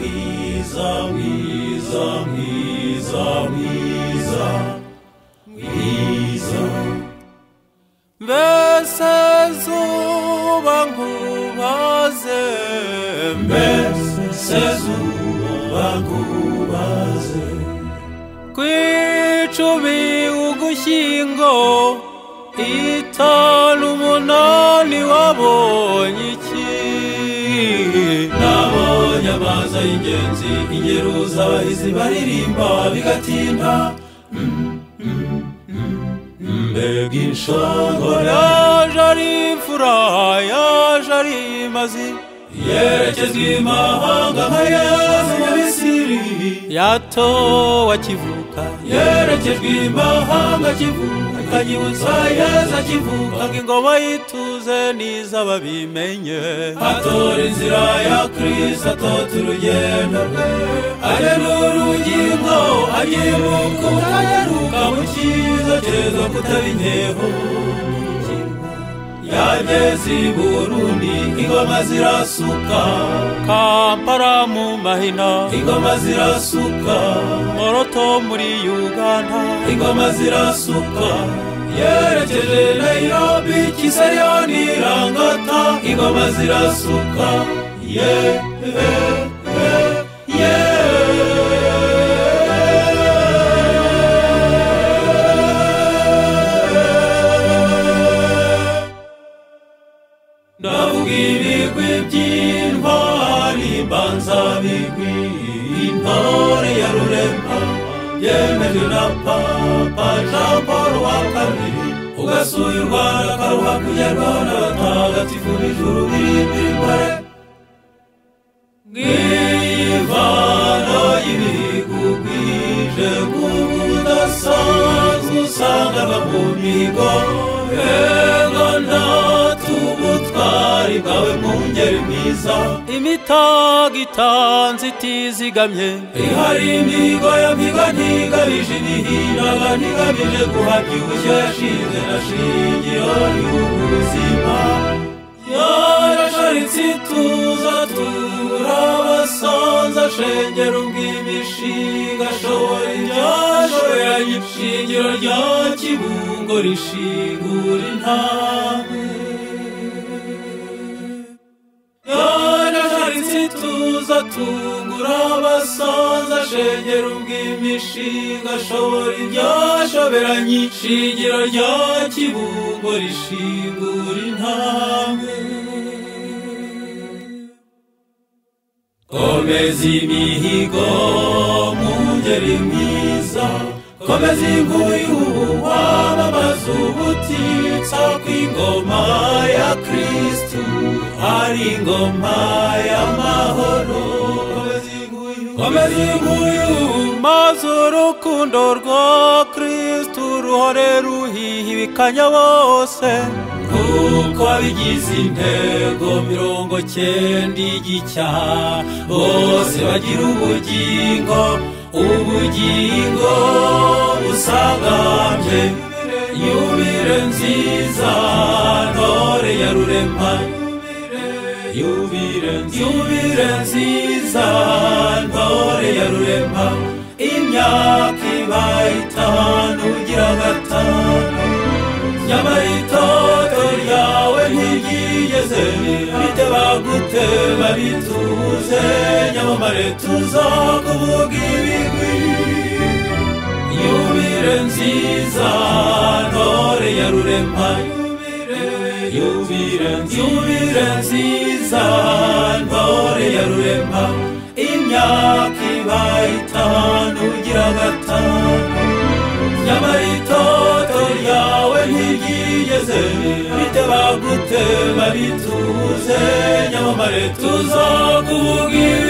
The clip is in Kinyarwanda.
mwiza mwiza mwiza mwiza mwiza mbese zuba nkubaze mbese zuba nkubaze ku icumi ugushyingo itanu umunani wabonye iki nabonye amazi y'ingenzi ingeruza abahizi baririmba bigatinda mbega inshango yaje ari imfura yaje ari imazi yerekezwa imahanga nka yezu mu misiri yatowe akivuka yerekejwe imahanga akivuka akanyibutsa yezu akivuka ngo ingoma y'ituze n'izaba bimenye atora inzira ya kirisi atota urugendo rwe agenura urugingo agibuka utanyaruka mu cyiza cyeza kutabinyeho yageze i burundi ingoma zirasuka kampala mu mahina ingoma zirasuka moroto muri uganda ingoma zirasuka yerekeje nairobi kisariyoni irangata ingoma zirasuka ye ye ye ye ndavuga ibigwi by'intwari mbanza bigwi intore ya ruremba byemejwe na papa jean paul wa kabiri ugasuye u rwanda akaruha kugerwa n'abatagatifu b'ijuru birimbiri mbere bw'imvano y'ibigwi bwije bw'ubu budasanzwe usanga aba mu mihigo ego ntatubu ubutwari bwawe mwungeri mwiza imitago itanze itizigamye ihari imihigo ya mpiga ntigabije imihinaga ntigamije guhabya ubushyo yashinze na shingiro y'ubuzima yarasharitse ituza tubura abasanza ashengera ubw'imishinga ashobora ibyashoboranye ishingiro rya kibungo rishingura intambwe yarasharitse ituza tugura abasanza ashengera ubw'imishinga ashobora ibyashoberanye ishingiro rya kibungo rishingura intambwe komeza imihigo mu ngeri mwiza komeza wamamaza ubutitsa kw'ingoma ya kirisitu ari ingoma y'amahoro komeza inguyu maze urukundo rwa kirisitu ruhore ruhiha ibikanya bose kuko abigize intego mirongo cyenda igica bose bagira ubugingo ubugingo busagambye yubire nziza ntore ya rurema yubire nziza ntore ya rurema imyaka ibaye itanu ugira gatanu nyamara itoto ryawe ntiryigeze bite bagute babituze nyamamare tuzakuvuga ibigwi yubire nziza ntore ya rurema yubire yubire nziza ntore ya rurema imyaka ibaye itanu ugira gatanu nyamara itoto ryawe ntiryigeze bite bagute babituze nyamamare tuzakuvuga ibi